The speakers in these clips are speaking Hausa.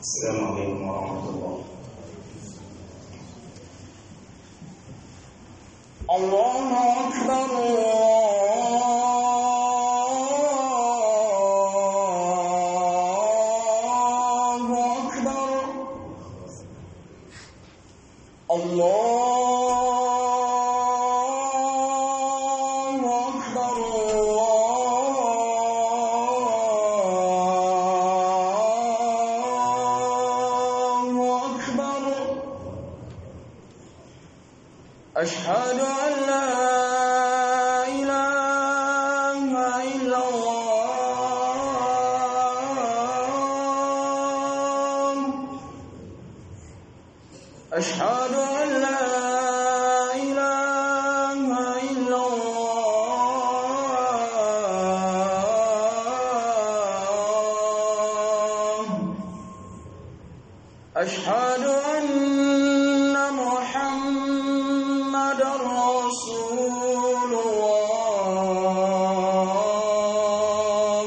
السلام عليكم ورحمة الله الله أكبر الله أكبر الله أكبر الله أكبر أشهد أن لا إله إلا الله أشهد أن لا إله إلا الله أشهد أن محمد رسول الله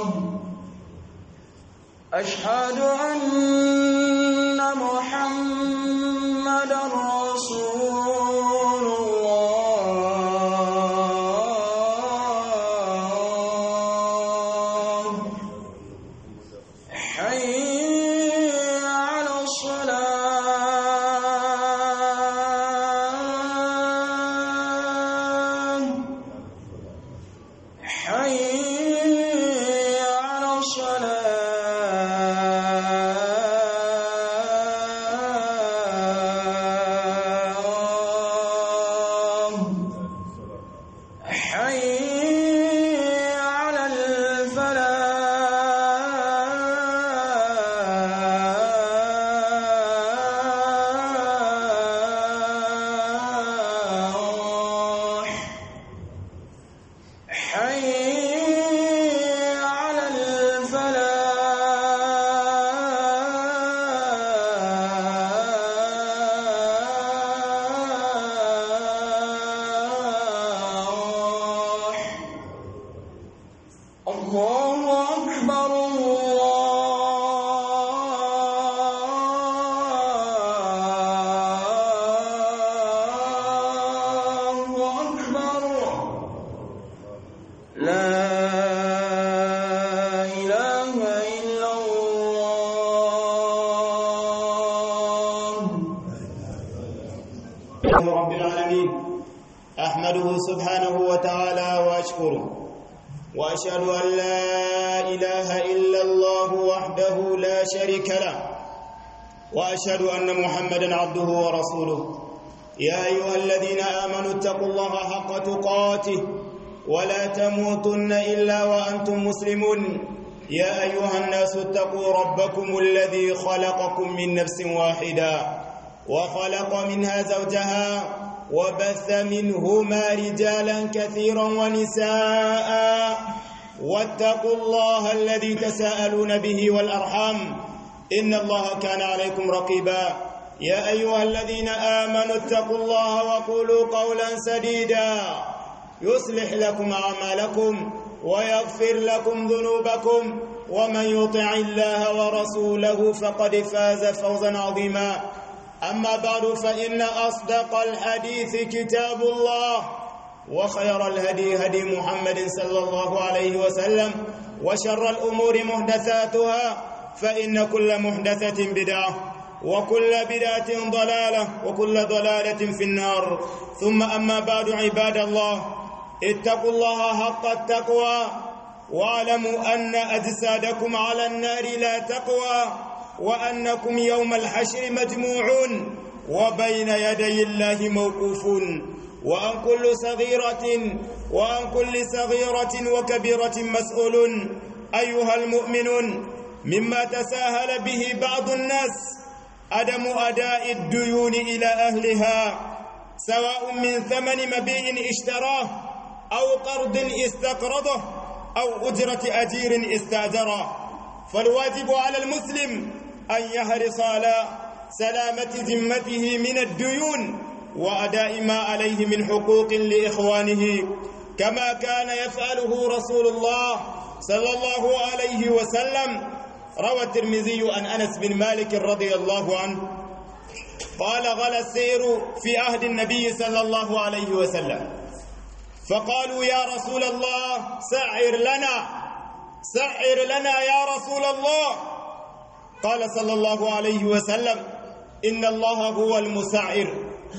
أشهد أن محمد رسول الله حي على الصلاة حي على الصلاة حي على الفلاح حي على الفلاح الله أكبر الله أكبر لا إله إلا الله رب العالمين أحمده سبحانه وتعالى وأشكره وأشهد أن لا إله إلا الله وحده لا شريك له وأشهد أن محمدا عبده ورسوله يا أيها الذين آمنوا اتقوا الله حق تقاته ولا تموتن إلا وأنتم مسلمون يا أيها الناس اتقوا ربكم الذي خلقكم من نفس واحدة وخلق منها زوجها وبث منهما رجالا كثيرا ونساء واتقوا الله الذي تساءلون به والأرحام إن الله كان عليكم رقيبا يا أيها الذين آمنوا اتقوا الله وقولوا قولا سديدا يصلح لكم أعمالكم ويغفر لكم ذنوبكم ومن يطع الله ورسوله فقد فاز فوزا عظيما أما بعد فإن أصدق الحديث كتاب الله وخير الهدي هدي محمد صلى الله عليه وسلم وشر الأمور محدثاتها فإن كل محدثة بدعة وكل بدعة ضلالة وكل ضلالة في النار ثم أما بعد عباد الله اتقوا الله حق التقوى واعلموا أن أجسادكم على النار لا تقوى وأنكم يوم الحشر مجموعون وبين يدي الله موقوفون وأن كل صغيرة وأن كل صغيرة وكبيرة مسؤول أيها المؤمنون مما تساهل به بعض الناس عدم أداء الديون إلى أهلها سواء من ثمن مبيع اشتراه أو قرض استقرضه أو أجرة أجير استأجره فالواجب على المسلم أن يحرص على سلامة ذمته من الديون وأداء ما عليه من حقوق لإخوانه كما كان يفعله رسول الله صلى الله عليه وسلم روى الترمذي عن أنس بن مالك رضي الله عنه قال غلا السير في عهد النبي صلى الله عليه وسلم فقالوا يا رسول الله سعر لنا سعر لنا يا رسول الله قال صلى الله عليه وسلم إن الله هو المسعر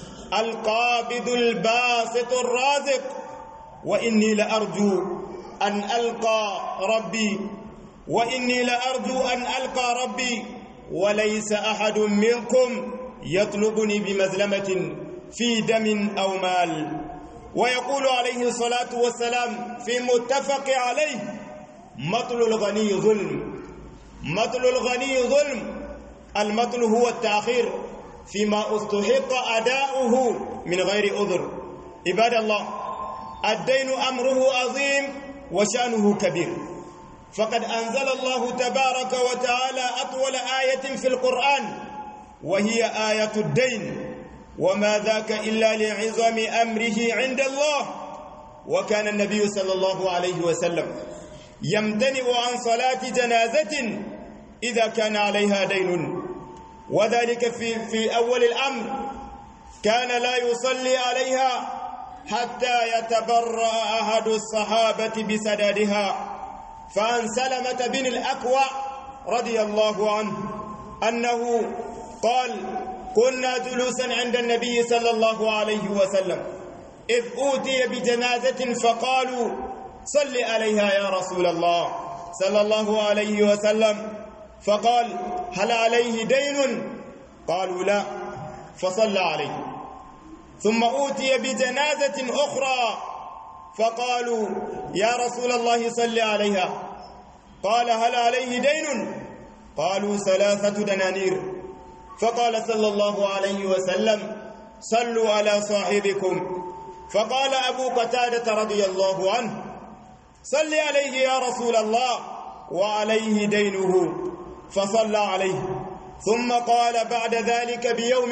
القابض الباسط الرازق وإني لأرجو أن ألقى ربي وإني لأرجو أن ألقى ربي وليس أحد منكم يطلبني بمزلمة في دم أو مال ويقول عليه الصلاة والسلام في متفق عليه مطل الغني ظلم مطل الغني ظلم المطل هو التأخير فيما استحق أداؤه من غير أذر عباد الله الدين أمره عظيم وشأنه كبير فقد أنزل الله تبارك وتعالى أطول آية في القرآن وهي آية الدين وما ذاك إلا لعظم أمره عند الله وكان النبي صلى الله عليه وسلم يمتنع عن صلاة جنازة إذا كان عليها دين وذلك في في أول الأمر كان لا يصلي عليها حتى يتبرأ أحد الصحابة بسدادها فعن سلمة بن الأكوع رضي الله عنه أنه قال كنا جلوسا عند النبي صلى الله عليه وسلم إذ أوتي بجنازة فقالوا صل عليها يا رسول الله صلى الله عليه وسلم فقال هل عليه دين قالوا لا فصلى عليه ثم أوتي بجنازة أخرى فقالوا يا رسول الله صل عليها قال هل عليه دين قالوا ثلاثة دنانير فقال صلى الله عليه وسلم صلوا على صاحبكم فقال أبو قتادة رضي الله عنه صل عليه يا رسول الله وعليه دينه فصلى عليه ثم قال بعد ذلك بيوم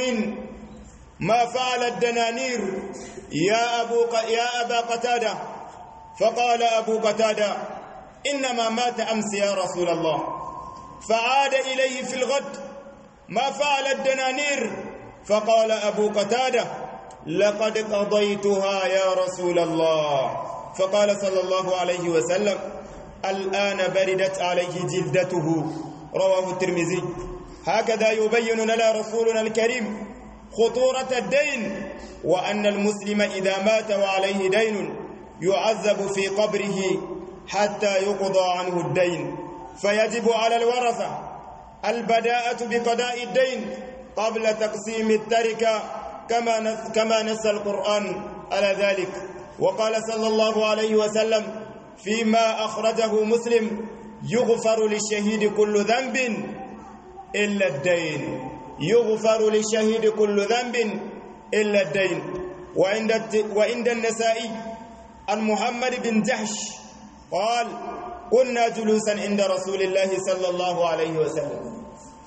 ما فعل الدنانير يا أبو ق... يا أبا قتادة فقال أبو قتادة إنما مات أمس يا رسول الله فعاد إليه في الغد ما فعل الدنانير فقال أبو قتادة لقد قضيتها يا رسول الله فقال صلى الله عليه وسلم الآن بردت عليه جلدته رواه الترمذي هكذا يبين لنا رسولنا الكريم خطورة الدين وأن المسلم إذا مات وعليه دين يعذب في قبره حتى يقضى عنه الدين فيجب على الورثة البداءة بقضاء الدين قبل تقسيم التركة كما نس كما نص القرآن على ذلك وقال صلى الله عليه وسلم فيما أخرجه مسلم يغفر للشهيد كل ذنب إلا الدين يغفر للشهيد كل ذنب إلا الدين وعند وعند النسائي عن محمد بن جحش قال كنا جلوسا عند رسول الله صلى الله عليه وسلم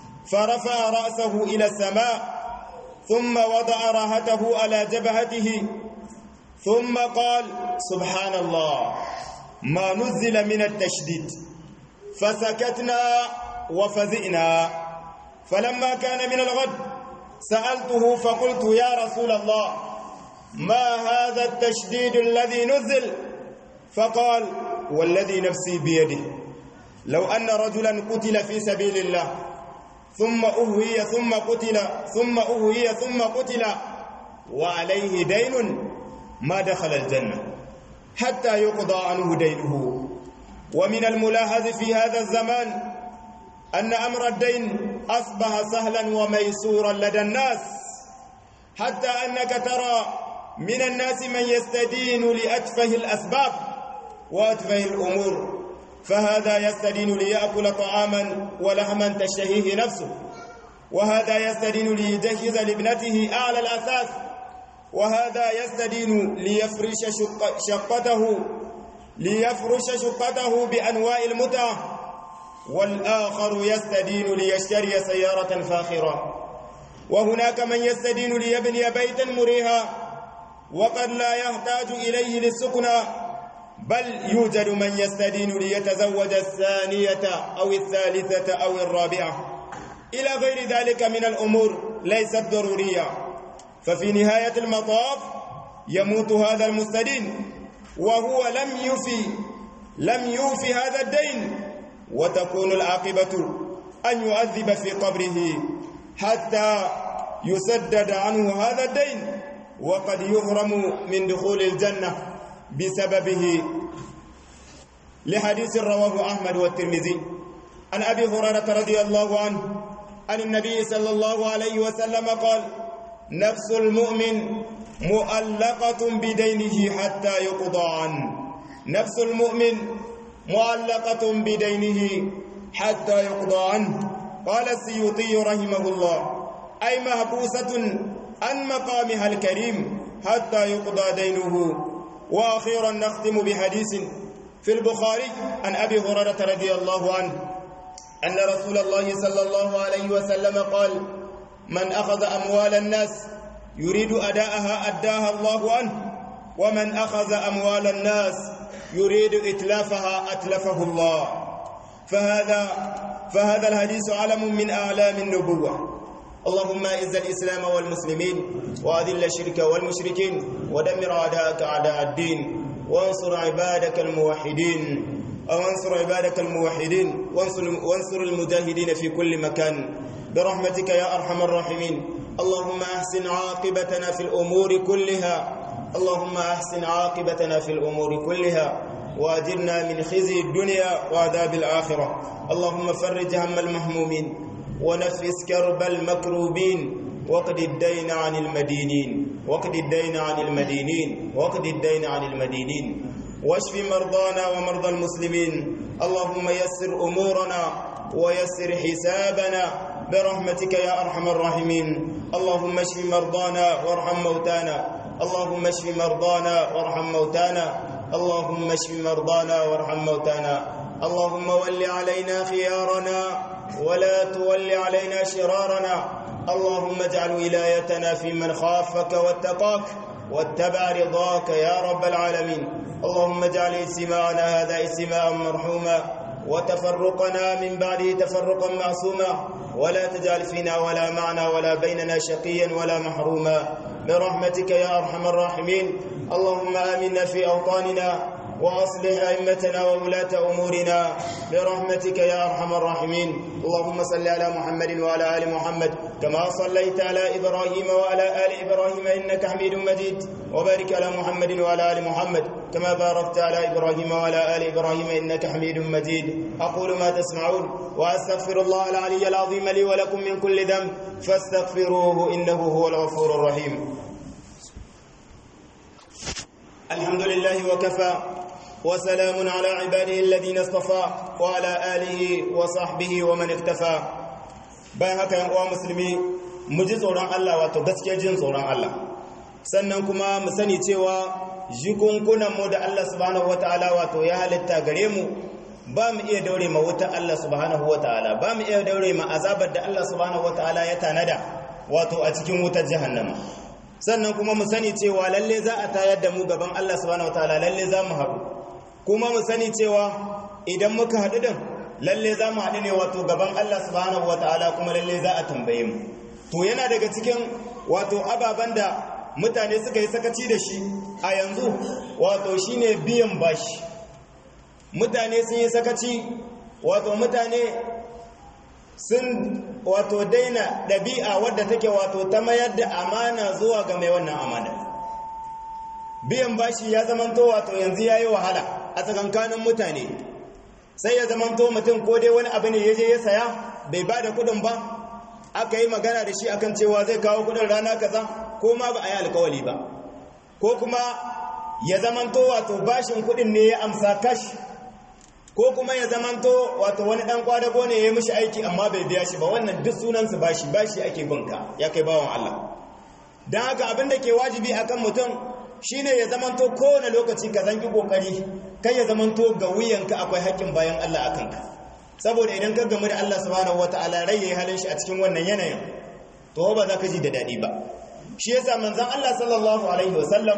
فرفع رأسه إلى السماء ثم وضع راحته على جبهته ثم قال سبحان الله ما نزل من التشديد فسكتنا وفزئنا فلما كان من الغد سألته فقلت يا رسول الله ما هذا التشديد الذي نزل فقال والذي نفسي بيده لو أن رجلا قتل في سبيل الله ثم أهوي ثم قتل ثم أهوي ثم قتل وعليه دين ما دخل الجنة حتى يقضى عنه دينه ومن الملاحظ في هذا الزمان أن أمر الدين أصبح سهلا وميسورا لدى الناس حتى أنك ترى من الناس من يستدين لأتفه الأسباب وأتفه الأمور فهذا يستدين ليأكل طعاما ولحما تشتهيه نفسه وهذا يستدين ليجهز لابنته أعلى الأساس وهذا يستدين ليفرش شق شقته ليفرش شقته بأنواع المتعة والآخر يستدين ليشتري سيارة فاخرة وهناك من يستدين ليبني بيتا مريها وقد لا يحتاج إليه للسكنى بل يوجد من يستدين ليتزوج الثانية أو الثالثة أو الرابعة إلى غير ذلك من الأمور ليست ضرورية ففي نهاية المطاف يموت هذا المستدين وهو لم يفي لم يوفي هذا الدين وتكون العاقبة أن يؤذب في قبره حتى يسدد عنه هذا الدين وقد يهرم من دخول الجنة بسببه لحديث رواه أحمد والترمذي عن أبي هريرة رضي الله عنه عن النبي صلى الله عليه وسلم قال نفس المؤمن مؤلقة بدينه حتى يقضى عنه نفس المؤمن معلقة بدينه حتى يقضى عنه قال السيوطي رحمه الله أي محبوسة عن مقامها الكريم حتى يقضى دينه وأخيرا نختم بحديث في البخاري عن أبي هريرة رضي الله عنه أن رسول الله صلى الله عليه وسلم قال من أخذ أموال الناس يريد أداءها أداها الله عنه ومن أخذ أموال الناس يريد إتلافها أتلفه الله فهذا فهذا الحديث علم من أعلام النبوة اللهم اعز الإسلام والمسلمين وأذل الشرك والمشركين ودمر أعداءك أعداء الدين وانصر عبادك الموحدين أو انصر عبادك الموحدين وانصر, وانصر المجاهدين في كل مكان برحمتك يا أرحم الراحمين اللهم أحسن عاقبتنا في الأمور كلها اللهم أحسن عاقبتنا في الأمور كلها وأجرنا من خزي الدنيا وعذاب الآخرة اللهم فرج هم المهمومين ونفس كرب المكروبين وقد الدين عن المدينين وقد الدين عن المدينين وقد الدين عن المدينين واشف مرضانا ومرضى المسلمين اللهم يسر أمورنا ويسر حسابنا برحمتك يا أرحم الراحمين اللهم اشف مرضانا وارحم موتانا اللهم اشف مرضانا وارحم موتانا اللهم اشف مرضانا وارحم موتانا اللهم ول علينا خيارنا ولا تول علينا شرارنا اللهم اجعل ولايتنا في من خافك واتقاك واتبع رضاك يا رب العالمين اللهم اجعل اجتماعنا هذا اجتماعا مرحوما وتفرقنا من بعده تفرقا معصوما ولا تجعل فينا ولا معنا ولا بيننا شقيا ولا محروما برحمتك يا ارحم الراحمين اللهم امنا في اوطاننا واصلح ائمتنا وولاه امورنا برحمتك يا ارحم الراحمين اللهم صل على محمد وعلى ال محمد كما صليت على ابراهيم وعلى ال ابراهيم انك حميد مجيد وبارك على محمد وعلى ال محمد كما باركت على ابراهيم وعلى ال ابراهيم انك حميد مجيد اقول ما تسمعون واستغفر الله العلي العظيم لي ولكم من كل ذنب فاستغفروه انه هو الغفور الرحيم الحمد لله وكفى وسلام على عباده الذين اصطفى وعلى آله وصحبه ومن اكتفى bayan haka yan uwa musulmi mu ji tsoron Allah wato gaskiya jin tsoron Allah sannan kuma mu sani cewa jikunkunan mu da Allah subhanahu wataala wato ya halitta gare mu ba mu iya daure ma wuta Allah subhanahu wataala ba mu iya daure ma azabar da Allah subhanahu wataala ya tanada wato a cikin wutar jahannama sannan kuma mu sani cewa lalle za a tayar da mu gaban Allah subhanahu wataala lalle za mu haɗu kuma mu sani cewa idan muka haɗu din lalle za mu haɗu ne wato gaban Allah subhanahu wataala kuma lalle za a tambaye mu to yana daga cikin wato ababen da mutane suka yi sakaci da shi a yanzu wato shine biyan bashi mutane sun yi sakaci wato mutane sun wato daina ɗabi'a wadda take wato ta mayar da amana zuwa ga mai wannan amana biyan bashi ya zamanto wato yanzu ya yi wahala a tsakankanin mutane sai ya zamanto mutum ko dai wani abu ne ya je ya saya bai ba da kudin ba aka yi magana da shi akan cewa zai kawo kudin rana kaza ko ma ba a yi alkawali ba ko kuma ya zamanto wato bashin kudin ne ya amsa kashi ko kuma ya zamanto wato wani dan kwadago ne ya mishi aiki amma bai biya shi ba wannan duk sunansu bashi bashi ake binka ya kai bawan Allah dan haka abin da ke wajibi akan mutum shine ya zamanto kowane lokaci ka zangi kokari kai ya zamanto ga wuyanka akwai haƙƙin bayan Allah akan ka saboda idan ka gamu da Allah subhanahu wataala rai yayi halin shi a cikin wannan yanayin to ba za ka ji da dadi ba shi yasa manzon Allah sallallahu alaihi wasallam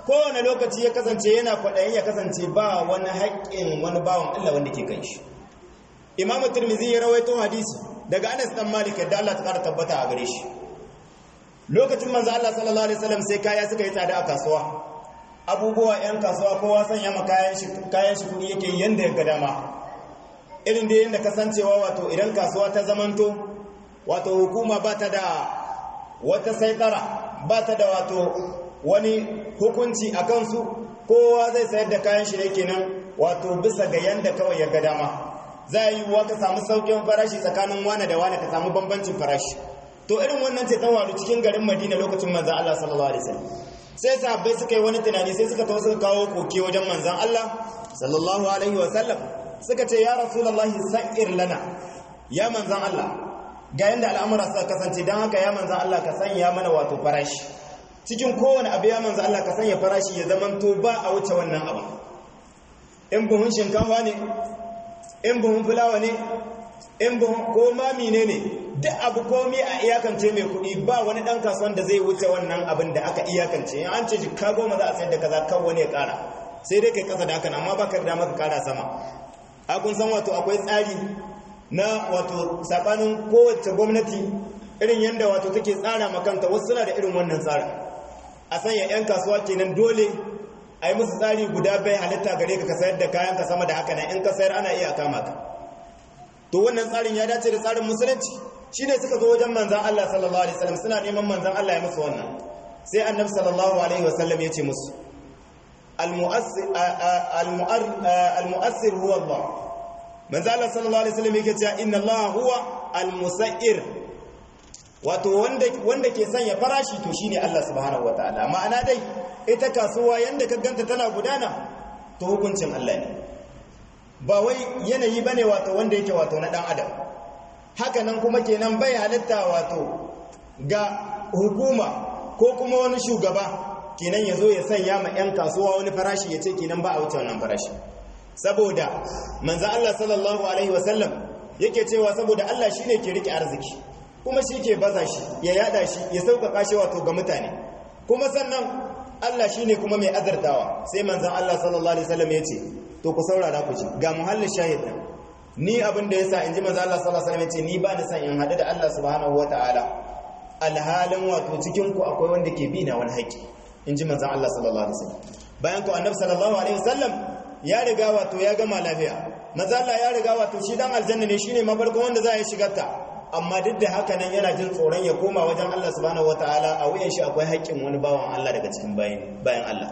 kowane lokaci ya kasance yana kwaɗayin ya kasance ba wani haƙƙin wani bawan Allah wanda ke kan shi imamu turmizi ya rawaito hadisi daga anas dan malik yadda Allah ta ƙara tabbata a gare shi lokacin manzo Allah sallallahu alaihi wasallam sai kaya suka yi tsada a kasuwa abubuwa yan kasuwa kowa sanya ma kayan shi kayan shi kuɗi yake yanda ya ga dama irin da yanda kasancewa wato idan kasuwa ta zamanto wato hukuma ba ta da wata saitara ba ta da wato wani hukunci a kansu kowa zai sayar da kayan shi ne kenan wato bisa ga yanda kawai ya ga dama za a yi wa ka samu saukin farashi tsakanin wane da wane ka samu bambancin farashi to irin wannan ce ta waru cikin garin madina lokacin manzan Allah sallallahu alaihi wasallam sai sahabbai suka yi wani tunani sai suka tawo suka kawo koke wajen manzan Allah sallallahu alaihi wasallam suka ce ya rasulullahi sa'ir lana ya manzan Allah ga yanda al'amura suka kasance don haka ya manzan Allah ka sanya mana wato farashi cikin kowane abu ya manzan Allah ka sanya farashi ya zamanto ba a wuce wannan abu in buhun shinkafa ne in buhun fulawa ne in buhun ko ma mine ne duk abu komi a iyakance mai kuɗi ba wani ɗan kasuwan da zai wuce wannan abin da aka iyakance in an ce jikka goma za a sayar da kaza kan wani ya ƙara sai dai kai ƙasa da haka amma ba ka da maka ƙara sama a kun san wato akwai tsari na wato saɓanin kowace gwamnati irin yadda wato take tsara makanta wasu suna da irin wannan tsarin a sanya 'yan kasuwa kenan dole a yi musu tsari guda bai halitta gare ka ka sayar da kayan ka sama da haka nan in ka sayar ana iya kama ka to wannan tsarin ya dace da tsarin musulunci shine suka zo wajen manzan Allah sallallahu alaihi wasallam suna neman manzan Allah ya musu wannan sai annabi sallallahu alaihi wasallam ya ce musu al-mu'assir huwa Allah manzan Allah sallallahu alaihi wasallam yake cewa inna Allah huwa al-musair wato wanda wanda ke sanya farashi to shine Allah subhanahu wataala ma'ana dai ita kasuwa yanda ka ganta tana gudana to hukuncin Allah ne ba wai yanayi bane wato wanda yake wato na dan adam haka nan kuma kenan bai halitta wato ga hukuma ko kuma wani shugaba kenan yazo ya sanya ma yan kasuwa wani farashi ya ce kenan ba a wuce wannan farashi saboda manzo Allah sallallahu alaihi wasallam yake cewa saboda Allah shine ke rike arziki kuma shi ke baza shi ya yada shi ya sauƙaƙa shi wato ga mutane kuma sannan Allah shi ne kuma mai azartawa sai manzan Allah sallallahu Alaihi wasallam ya ce to ku saurara ku ci ga muhallin shahid ɗin ni abin da ya sa in ji manzan Allah sallallahu Alaihi wasallam ya ce ni ba ni san in haɗu da Allah subhanahu wa ta'ala alhalin wato cikin ku akwai wanda ke bi na wani haƙƙi in ji manzan Allah sallallahu Alaihi wasallam bayan ku annabi sallallahu Alaihi wasallam ya riga wato ya gama lafiya manzan Allah ya riga wato shi dan aljanna ne shine mafarkon wanda za a yi shigarta amma duk da haka nan yana jin tsoron ya koma wajen Allah subhanahu wataala a wuyan shi akwai haƙƙin wani bawan Allah daga cikin bayan bayan Allah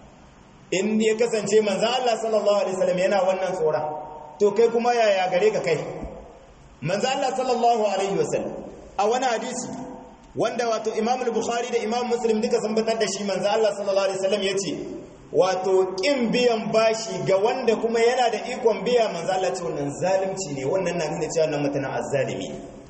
in ya kasance manzon Allah sallallahu alaihi wasallam yana wannan tsoron to kai kuma yaya gare ka kai manzon Allah sallallahu alaihi wasallam a wani hadisi wanda wato Imam al-Bukhari da Imam Muslim duka sun batar da shi manzon Allah sallallahu alaihi wasallam yace wato kin biyan bashi ga wanda kuma yana da ikon biya manzon Allah ce wannan zalunci ne wannan na nuna cewa nan mutana azzalimi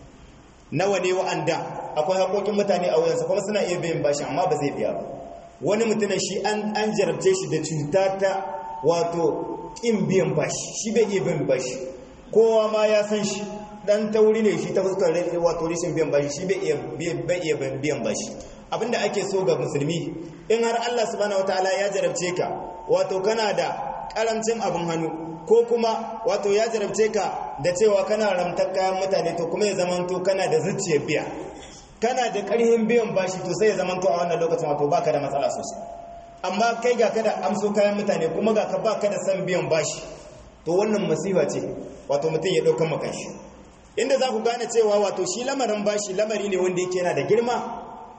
nawa ne wa'anda akwai haƙoƙin mutane a wuyansa kuma suna iya biyan bashi amma ba zai biya ba wani mutumin shi an jarabce shi da cuta ta wato ƙin biyan bashi shi bai iya biyan bashi kowa ma ya san shi dan tauri ne shi ta fuskar wato rishin biyan bashi shi bai iya biyan bashi abinda ake so ga musulmi in har Allah subhanahu wataala ya jarabce ka wato kana da karamcin abin hannu ko kuma wato ya jarabce ka da cewa kana ramtar kayan mutane to kuma ya zamanto kana da zuciyar biya kana da ƙarfin biyan bashi to sai ya zamanto a wannan lokacin wato baka da matsala sosai amma kai ga kada amso kayan mutane kuma ga ka baka da san biyan bashi to wannan masifa ce wato mutum ya ɗaukan makan shi inda za ku gane cewa wato shi lamarin bashi lamari ne wanda yake yana da girma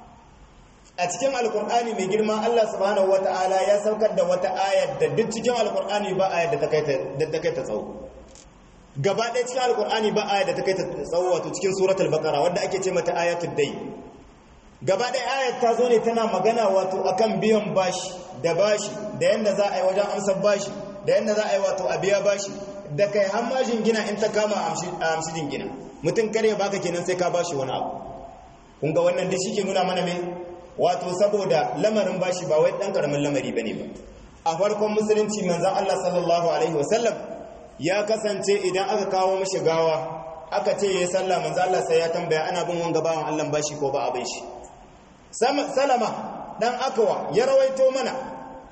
a cikin alkur'ani mai girma Allah subhanahu wata'ala ya saukar da wata ayar da duk cikin alkur'ani ba ayar da ta kai ta tsawo gaba ɗaya cikin alkur'ani ba ayar da ta kai ta tsawo wato cikin suratul baqara wanda ake ce mata ayatul dai gaba ɗaya ayar ta zo ne tana magana wato akan biyan bashi da bashi da yanda za a yi wajen amsar bashi da yanda za a yi wato a biya bashi da kai hammashin gina in ta kama a amshi jingina mutum kare baka kenan sai ka bashi wani abu kun ga wannan da shi ke nuna mana mai wato saboda lamarin bashi ba wai dan karamin lamari bane ba a farkon musulunci manzon Allah sallallahu alaihi wasallam ya kasance idan aka kawo mishi gawa aka ce yayi sallah manzon Allah sai ya tambaya ana bin wanga bawan Allah bashi ko ba abin shi salama dan akawa ya rawaito mana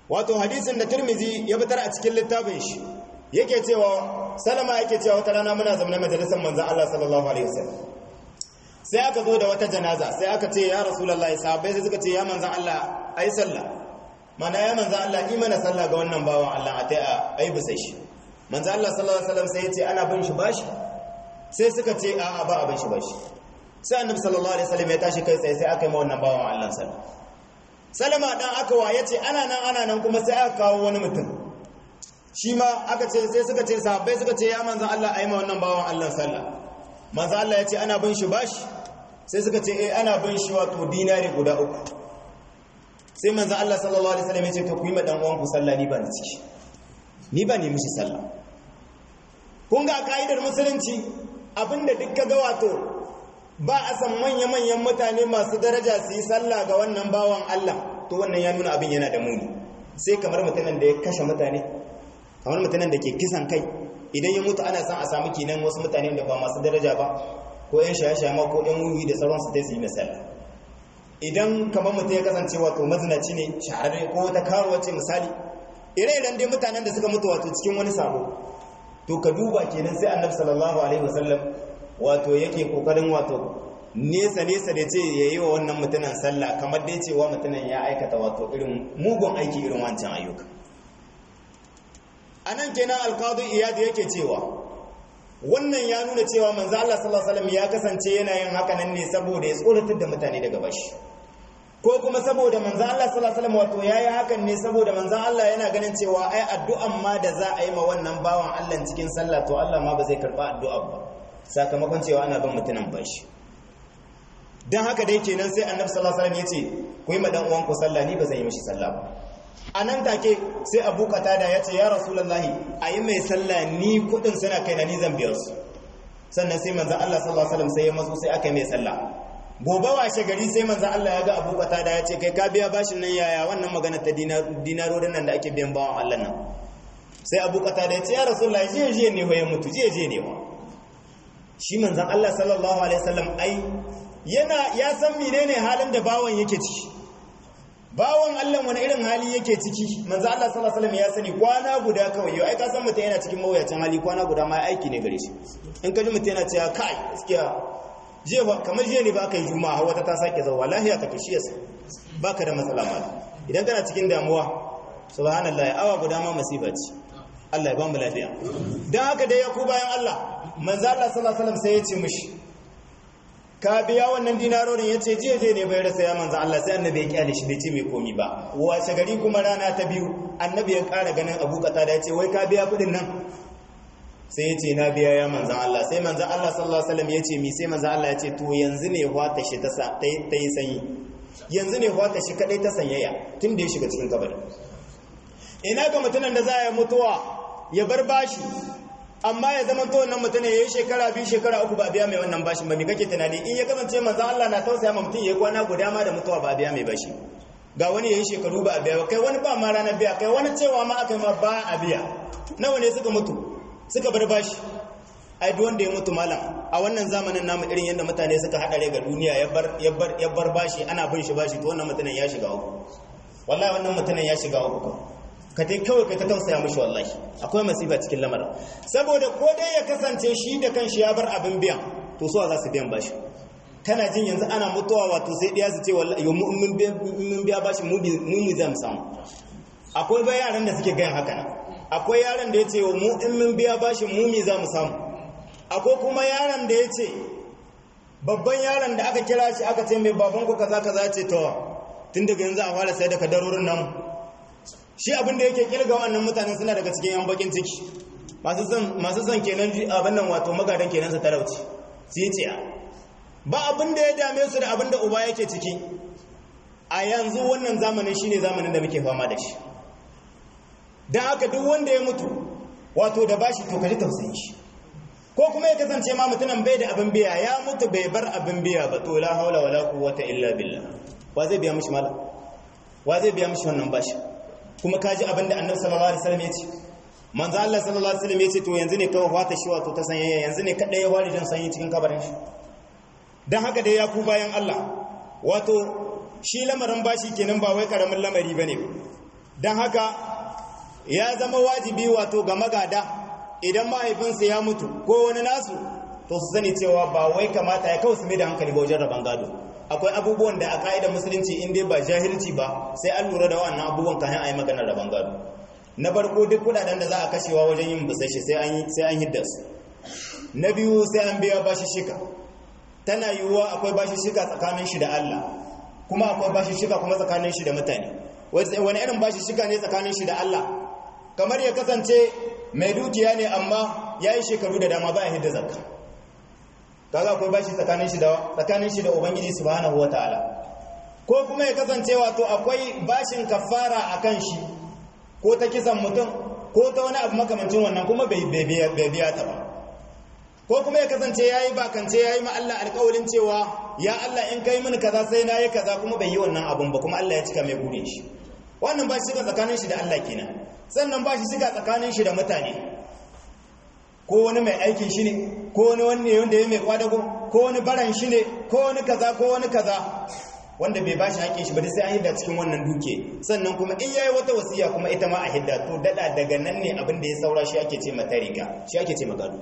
wato hadisin da Tirmidhi ya fitar a cikin littafin shi yake cewa Salama yake cewa wata rana muna zama majalisar manzon Allah sallallahu alaihi wasallam sai aka zo da wata janaza sai aka ce ya rasulullahi sahabbai sai suka ce ya manzon Allah ai sallah mana ya manzon Allah yi mana sallah ga wannan bawan Allah a tai ai bisa shi manzon Allah sallallahu alaihi wasallam sai ya ce ana bin shi bashi sai suka ce a'a ba abin shi bashi sai annabi sallallahu alaihi wasallam ya tashi kai tsaye sai aka yi ma wannan bawan Allah sallah salama dan aka waye ce ana nan ana nan kuma sai aka kawo wani mutum shi ma aka ce sai suka ce sahabbai suka ce ya manzon Allah ayi ma wannan bawan Allah sallah manzon Allah ya ce ana bin shi bashi sai suka ce eh ana bin shi wato dinari guda uku sai manzon Allah sallallahu alaihi wasallam ya ce to ku yi ma dan uwanku sallah ni ba ni ciki ni ba ne mishi sallah kun ga ka'idar musulunci abinda duk kaga wato ba a san manya-manyan mutane masu daraja su yi sallah ga wannan bawan Allah to wannan ya nuna abin yana da muni sai kamar mutanen da ya kashe mutane kamar mutanen da ke kisan kai idan ya mutu ana san a samu kinan wasu mutane da ba masu daraja ba ko yan shaye-shaye ma ko yan wuyi da sauransu ta su yi misali idan kamar mutum ya kasance wato mazinaci ne shahararre ko wata karuwa ce misali ire-iren dai mutanen da suka mutu wato cikin wani sabo to ka duba kenan sai annabi sallallahu alaihi wasallam wato yake kokarin wato nesa nesa da ce yayi wa wannan mutumin sallah kamar dai cewa mutumin ya aikata wato irin mugun aiki irin wancan ayyuka anan kenan alqadi iyad yake cewa wannan ya nuna cewa manzo Allah sallallahu alaihi wasallam ya kasance yana yin haka nan ne saboda ya tsoratar da mutane daga bashi ko kuma saboda manzo Allah sallallahu alaihi wasallam wato yayi hakan ne saboda manzo Allah yana ganin cewa ai addu'an ma da za a yi ma wannan bawan Allah cikin sallah to Allah ma ba zai karba addu'a ba sakamakon cewa ana bin mutunan bashi dan haka dai kenan sai Annabi sallallahu alaihi wasallam yace ku yi ma dan uwan ku sallah ni ba zan yi mishi sallah ba anan take sai Abu Qatada yace ya Rasulullahi ayi mai sallah ni kudin suna kai na ni zan biya su sannan sai manzo Allah sallallahu alaihi wasallam sai ya mazo sai aka yi mai sallah gobe washe gari sai manzo Allah ya ga Abu Qatada ya ce kai ka biya bashin nan yaya wannan magana ta dinarorin nan da ake biyan bawan Allah nan sai Abu Qatada ya ce ya Rasulullahi je je ne hoye mutu je je ne wa shi manzon Allah sallallahu alaihi wasallam ai yana ya san menene halin da bawan yake ciki bawan Allah wani irin hali yake ciki manzo Allah sallallahu alaihi wasallam ya sani kwana guda kawai yau ai ka san mutum yana cikin mawuyacin hali kwana guda ma aiki ne gare shi in ka ji mutum yana cewa kai gaskiya jiya ba kamar jiya ne ba ka yi juma'a wata ta sake zauwa lahiya ka kishi yasa baka da matsala ma idan kana cikin damuwa subhanallahi awa guda ma masifa ce Allah ya ba mu lafiya dan haka dai ya ku bayan Allah manzo Allah sallallahu alaihi wasallam sai ya ce mishi ka biya wannan dinarorin ya ce jiya je ne bai rasa ya manzo Allah sai annabi ya kyale shi bai ce mai komi ba wace gari kuma rana ta biyu annabi ya ƙara ganin Abu Qatada ya ce wai ka biya kudin nan sai ya ce na biya ya manzan Allah sai manzan Allah sallallahu alaihi wasallam ya ce mi sai manzan Allah ya ce to yanzu ne wata shi ta yi sanyi yanzu ne wata shi kadai ta sanyaya tun da ya shiga cikin kabari ina ga mutumin da za ya mutuwa ya bar bashi amma ya zama to wannan mutum ya yi shekara biyu shekara uku ba biya mai wannan bashin ba me kake tunani in ya kasance manzan Allah na tausaya ma mutum ya yi kwana guda ma da mutuwa ba biya mai bashi ga wani ya yi shekaru ba a biya kai wani ba ma ranar biya kai wani cewa ma aka yi ma ba a biya nawa ne suka mutu suka bar bashi ai duk wanda ya mutu malam a wannan zamanin namu irin yadda mutane suka haɗare ga duniya ya bar ya bar ya bar bashi ana bin shi bashi to wannan mutumin ya shiga uku wallahi wannan mutumin ya shiga uku ka dai kawai kai ta tausaya mishi wallahi akwai masifa cikin lamarin saboda ko dai ya kasance shi da kanshi ya bar abin biyan to suwa za su biyan bashi kana jin yanzu ana mutuwa wato sai ɗaya su ce wallahi mun biya bashi mu mu zan samu akwai ba yaran da suke gayan haka nan akwai yaron da ya ce mu in mun biya bashin mumi za mu samu akwai kuma yaron da ya ce babban yaron da aka kira shi aka ce mai baban ku kaza kaza ce to tun daga yanzu a fara sai da kadarorin namu shi abin da yake kilga wannan mutanen suna daga cikin yan bakin ciki masu son masu son kenan abin nan wato magadan kenan su talauci su yi ciya ba abin da ya dame su da abin da uba yake ciki a yanzu wannan zamanin shine zamanin da muke fama da shi don haka duk wanda ya mutu wato da bashi to kaji tausayin shi ko kuma ya kasance ma mutumin bai da abin biya ya mutu bai bar abin biya ba to la haula wala quwwata illa billah wa zai biya mishi mala wa zai biya mishi wannan bashi kuma kaji abin da annabi sallallahu alaihi wasallam ya ce manzo Allah sallallahu alaihi wasallam ya ce to yanzu ne kawai fata shi wato ta sanya yanzu ne kada ya wari dan sanyi cikin kabarin shi dan haka dai ya ku bayan Allah wato shi lamarin bashi kenan ba wai karamin lamari bane don haka ya zama wajibi wato ga magada idan mahaifinsa ya mutu ko wani nasu to su sani cewa ba wai kamata ya kawo su mai da hankali ba wajen rabon gado akwai abubuwan da a ka'idar musulunci in dai ba jahilci ba sai an lura da wannan abubuwan kayan a yi maganar rabon gado na farko duk kudaden da za a kashewa wajen yin bisashe sai an hidda su na biyu sai an biya bashi shika tana yiwuwa akwai bashi shika tsakanin shi da Allah kuma akwai bashi shika kuma tsakanin shi da mutane wani irin bashi shika ne tsakanin shi da Allah kamar ya kasance mai dukiya ne amma ya yi shekaru da dama ba ya hidda zakka kaga akwai bashi tsakanin shi da tsakanin shi da ubangiji subhanahu wataala ko kuma ya kasance wato akwai bashin kafara akan shi ko ta kisan mutum ko ta wani abu makamancin wannan kuma bai biya ta ba ko kuma ya kasance ya yi bakance ya yi Allah alkawalin cewa ya Allah in kai mini kaza sai na yi kaza kuma bai yi wannan abun ba kuma Allah ya cika mai gure shi wannan ba shi shiga tsakanin shi da Allah kenan sannan ba shi shiga tsakanin shi da mutane ko wani mai aikin shi ne ko wani wanne wanda ya mai kwadago ko wani baran shi ne ko wani kaza ko wani kaza wanda bai bashi haƙƙin shi ba sai an hidda cikin wannan duke sannan kuma in yayi wata wasiya kuma ita ma a hidda to dada daga nan ne abin da ya saura shi ake ce mata riga shi ake ce magado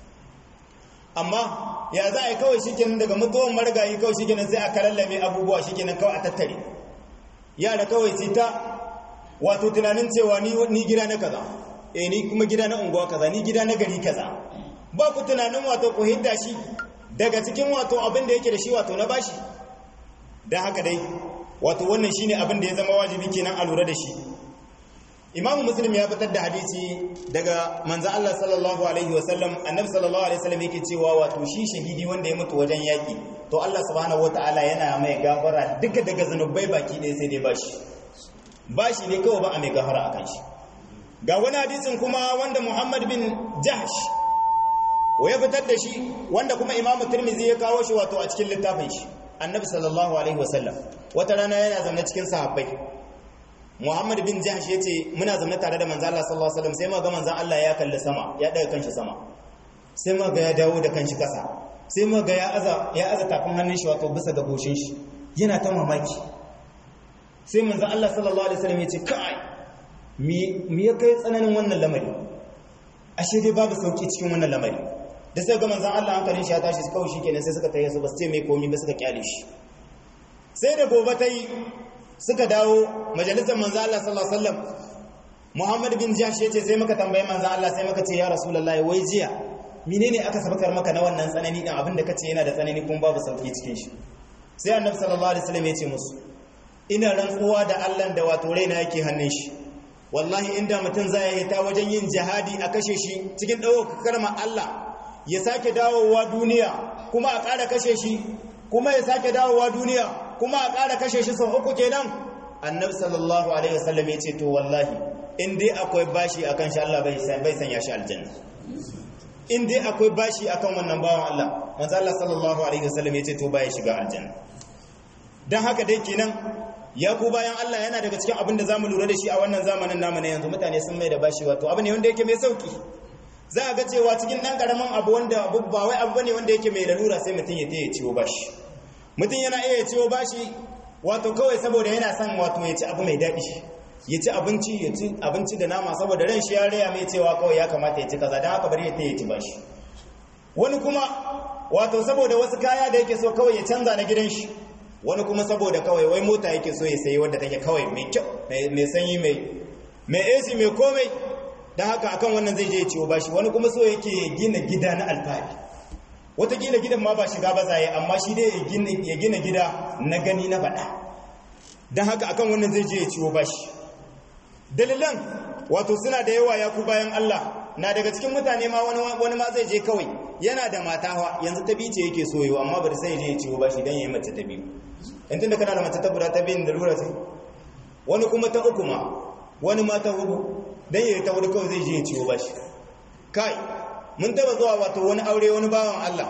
amma ya za a yi kawai shikenan daga mutuwan marigayi kawai shikenan sai a karallame abubuwa shikenan kawai a tattare yara kawai sai ta wato tunanin cewa ni ni gida na kaza eh ni kuma gida na unguwa kaza ni gida na gari kaza ba ku tunanin wato ku hidda shi daga cikin wato abin da yake da shi wato na bashi don haka dai wato wannan shine abin da ya zama wajibi kenan a lura da shi imamu muslim ya fitar da hadisi daga manzo Allah sallallahu alaihi wasallam annabi sallallahu alaihi wasallam yake cewa wato shi shahidi wanda ya mutu wajen yaki to Allah subhanahu wataala yana mai gafara duka daga zanubai baki ɗaya sai dai bashi bashi ne kawai ba a mai gafara akan shi ga wani hadisin kuma wanda Muhammad bin Jahsh ya fitar da shi wanda kuma imamu Tirmidhi ya kawo shi wato a cikin littafin shi annabi sallallahu alaihi wasallam wata rana yana zaune cikin sahabbai Muhammad bin Jahsh yace muna zaune tare da manzo Allah sallallahu alaihi wasallam sai muga manzo Allah ya kalli sama ya daga kanshi sama sai muga ya dawo da kanshi kasa sai muga ya aza ya aza tafin hannun shi wato bisa ga goshin shi yana ta mamaki sai manzo Allah sallallahu alaihi wasallam yace kai me me ya kai tsananin wannan lamari ashe dai babu sauki cikin wannan lamari da sai ga manzan Allah hankalin shi ya tashi kawai shi kenan sai suka tayi su ba su ce mai komi ba suka kyale shi sai da gobe ta yi suka dawo majalisar manzan Allah sallallahu alaihi wasallam Muhammad bin Jahsh ya ce sai muka tambaye manzan Allah sai muka ce ya Rasulullahi wai jiya menene aka sabakar maka na wannan tsanani din abin da kace yana da tsanani kuma babu sauki cikin shi sai Annabi sallallahu alaihi wasallam ya ce musu ina rantsuwa da Allah da wato raina yake hannun shi wallahi inda mutum zai yi ta wajen yin jihadi a kashe shi cikin ɗaukar kalmar Allah ya sake dawowa duniya kuma a ƙara kashe shi kuma ya sake dawowa duniya kuma a ƙara kashe shi sau uku kenan annabi sallallahu alaihi wasallam ya ce to wallahi in dai akwai bashi akan shi Allah bai bai sanya shi aljanna in dai akwai bashi akan wannan bawan Allah manzo Allah sallallahu alaihi wasallam ya ce to bai shiga aljanna dan haka dai kenan ya ku bayan Allah yana daga cikin abin da zamu lura da shi a wannan zamanin namu na yanzu mutane sun mai da bashi wato abu ne wanda yake mai sauki za a ga cewa cikin ɗan ƙaramin abu wanda abu ba wai abu bane wanda yake mai lalura sai mutum ya taya ciwo bashi mutum yana iya ciwo bashi wato kawai saboda yana son wato ya ci abu mai daɗi ya ci abinci ya ci abinci da nama saboda ran shi ya raya mai cewa kawai ya kamata ya ci kaza don haka bari ya taya ci bashi wani kuma wato saboda wasu kaya da yake so kawai ya canza na gidan shi wani kuma saboda kawai wai mota yake so ya sayi wadda take kawai mai kyau mai sanyi mai mai AC mai komai don haka akan wannan zai je ya ciwo bashi wani kuma so yake gina gida na alfahari watakila gidan ma ba shiga ba zaye amma shi dai ya gina gida na gani na faɗa don haka akan wannan zai je ya ciwo bashi dalilan wato suna da yawa ya ku bayan Allah na daga cikin mutane ma wani ma zai je kawai yana da mata hawa yanzu ta bice yake soyo amma bari sai je ya ciwo bashi don ya yi mace ta biyu in tun da kana da mace ta guda ta biyun da lura sai wani kuma ta uku ma wani ma ta hudu dan yayi ta wuri kawai zai je ya ciwo bashi kai mun taba zuwa wato wani aure wani bawan Allah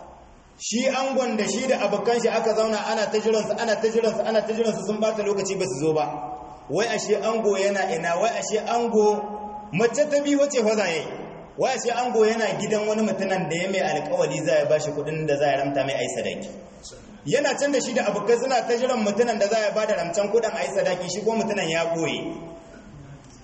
shi angon da shi da abokan shi aka zauna ana ta jiran su ana ta jiran su ana ta jiran su sun bata lokaci ba su zo ba wai ashe ango yana ina wai ashe ango mace ta bi wace fa zai wai ashe ango yana gidan wani mutumin da ya mai alƙawari zai bashi kuɗin da zai ramta mai ai sadaki yana can da shi da abokai suna ta jiran mutumin da zai bada ramcan kuɗin ai sadaki shi ko mutumin ya boye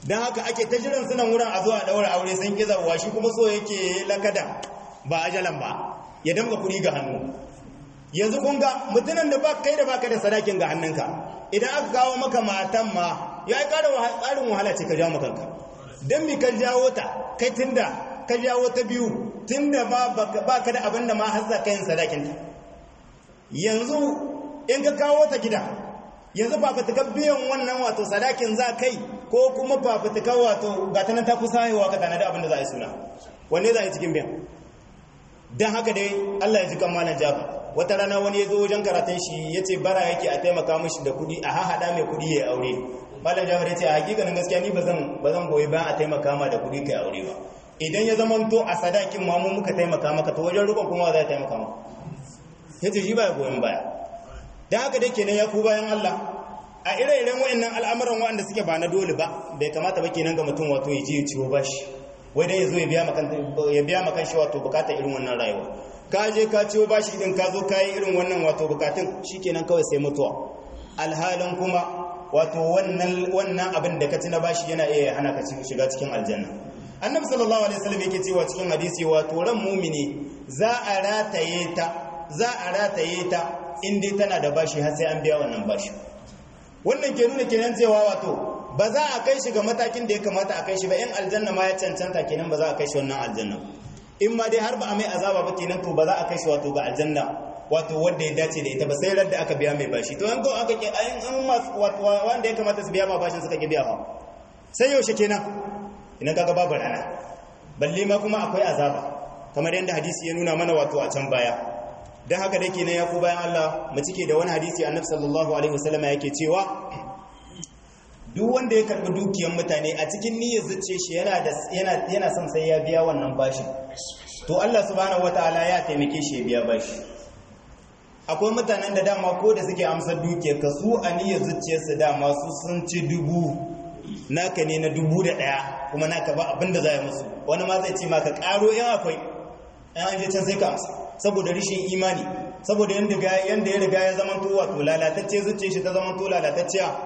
don haka ake ta jiran sunan wurin a zuwa daura aure sun ki zawa shi kuma so yake lakada ba ajalan ba ya damga kuɗi ga hannu yanzu kun ga mutumin da ba kai da baka da sadakin ga hannunka idan aka kawo maka matan ma ya yi ƙara tsarin wahala ce ka jawo makanka don mi ka jawo ta kai tunda ka jawo ta biyu tunda ma ba ka da abin da ma har za ka yin sadakinta yanzu in ka kawo ta gida yanzu fafutukar biyan wannan wato sadakin za kai ko kuma fafutukar wato gata nan ta kusa haihuwa ka tanadi abin da za a yi suna wanne za a yi cikin biyan don haka dai allah ya ji kan malam jafa wata rana wani ya zo wajen karatun shi ya ce bara yake a taimaka mashi da kudi a hahaɗa mai kudi ya aure malam jafar ya ce a hakikanin gaskiya ni ba zan goyi bayan a taimaka ma da kudi ka aure ba idan ya zama to a sadakin ma mu muka taimaka maka to wajen rukun kuma za a taimaka maka ya ce shi ba ya goyon baya don haka dai kenan ya ku bayan allah a ire-iren wa'annan al'amuran wa'anda suke ba na dole ba bai kamata ba kenan ga mutum wato ya je ya ciwo bashi wai dai ya zo ya biya makan shi wato bukatar irin wannan rayuwa ka je ka ciwo bashi din ka zo ka yi irin wannan wato bukatun shikenan kawai sai mutuwa alhalin kuma wato wannan wannan abin da ka ci na bashi yana iya hana ka shiga cikin aljanna annabi sallallahu alaihi wasallam yake cewa cikin hadisi wato ran mumini za a rataye ta za a rataye ta in dai tana da bashi har sai an biya wannan bashi wannan ke nuna kenan cewa wato ba za a kai shi ga matakin da ya kamata a kai shi ba in aljanna ma ya cancanta kenan ba za a kai shi wannan aljanna in ma dai har ba a mai azaba ba kenan to ba za a kai shi wato ga aljanna wato wanda ya dace da ita ba sai radda aka biya mai bashi to yanzu aka ke an wanda ya kamata su biya ma bashin suka ki biya fa sai yaushe kenan idan kaga babu rana balle ma kuma akwai azaba kamar yadda hadisi ya nuna mana wato a can baya dan haka dai kenan ya ku bayan Allah mu cike da wani hadisi annabi sallallahu alaihi wasallam yake cewa duk wanda ya karbi dukiyar mutane a cikin niyyar zuciya shi yana da yana yana son sai ya biya wannan bashin to Allah subhanahu wataala ya taimake shi ya biya bashi akwai mutanen da dama ko da suke amsar dukiyar ka su a niyyar zuciyarsu dama su sun ci dubu naka ne na dubu da ɗaya kuma naka ba abinda za a musu wani ma zai ce maka ƙaro yan akwai yan an je can sai ka amsa saboda rishin imani saboda yanda ya riga ya zama to wato lalatacce zuciyar shi ta zama to lalatacciya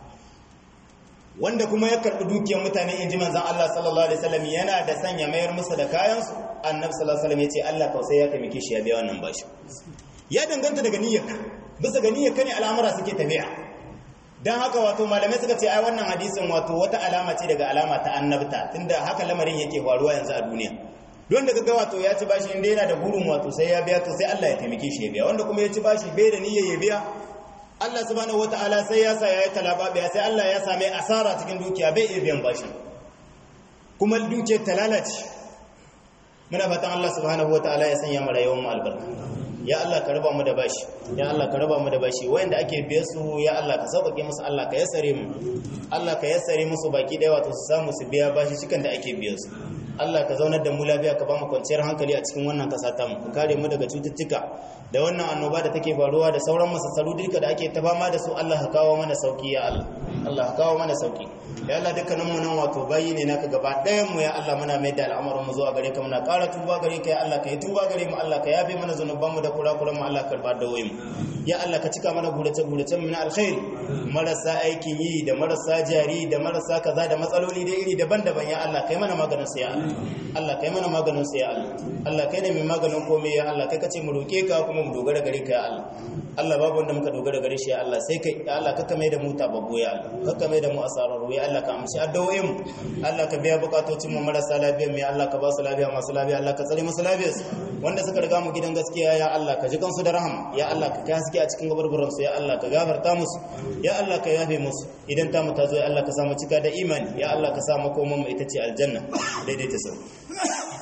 wanda kuma ya karɓi dukiyar mutane in ji manzan Allah sallallahu alaihi wasallam yana da sanya mayar musu da kayansu annabi sallallahu alaihi wasallam ya ce Allah kausai ya taimake shi ya biya wannan bashi ya danganta daga niyyarka bisa ga niyyarka ne al'amura suke tafiya dan haka wato malamai suka ce ai wannan hadisin wato wata alama ce daga alama ta annabta tunda haka lamarin yake faruwa yanzu a duniya don daga ga wato ya ci bashi inda yana da burin wato sai ya biya to sai Allah ya taimake shi ya biya wanda kuma ya ci bashi bai da niyyar ya biya Allah subhanahu wataala sai ya sa yayi talaba biya sai Allah ya same asara cikin dukiya bai iya biyan bashi kuma dukiyar ta lalace muna fatan Allah subhanahu wataala ya sanya mu rayuwar mu albarka ya Allah ka raba mu da bashi ya Allah ka raba mu da bashi wanda ake biye su ya Allah ka sauƙaƙe musu Allah ka yassare mu Allah ka yassare musu baki da wato su samu su biya bashi cikan da ake biye su Allah ka zaunar da mu lafiya ka ba mu kwanciyar hankali a cikin wannan kasa ta mu ka kare mu daga cututtuka da wannan annoba da take faruwa da sauran masassaru duka da ake ta fama da su Allah ka kawo mana sauki ya Allah Allah ka kawo mana sauki ya Allah dukkanin mu nan wato bayi ne naka gaba ɗayan mu ya Allah muna mai da al'amarin mu zuwa gare ka muna ƙara tuba gare ka ya Allah ka yi tuba gare mu Allah ka yafe mana zanuban mu da kurakuran mu Allah ka karba da wayin ya Allah ka cika mana gurace gurace mu na alkhairi marasa aikin yi da marasa jari da marasa kaza da matsaloli da iri daban-daban ya Allah kai mana maganin su ya Allah Allah kai mana maganin su ya Allah Allah kai ne mai maganin komai ya Allah kai kace mu roke ka kuma mu dogara gare ka ya Allah Allah babu wanda muka dogara gare shi ya Allah sai kai ya Allah kaka mai da mu tababbo ya Allah kaka mai da mu asararu ya Allah ka amshi addu'o'in mu Allah ka biya bukatocin mu marasa lafiya mu ya Allah ka ba su lafiya masu lafiya Allah ka tsare musu lafiyar su wanda suka riga mu gidan gaskiya ya Allah ka ji kansu da rahama ya Allah ka kai haske a cikin gabarburan su ya Allah ka gafarta musu ya Allah ka yafe musu idan ta mu ta zo ya Allah ka samu cika da imani ya Allah ka sa makoman mu ita ce aljanna daidaita sau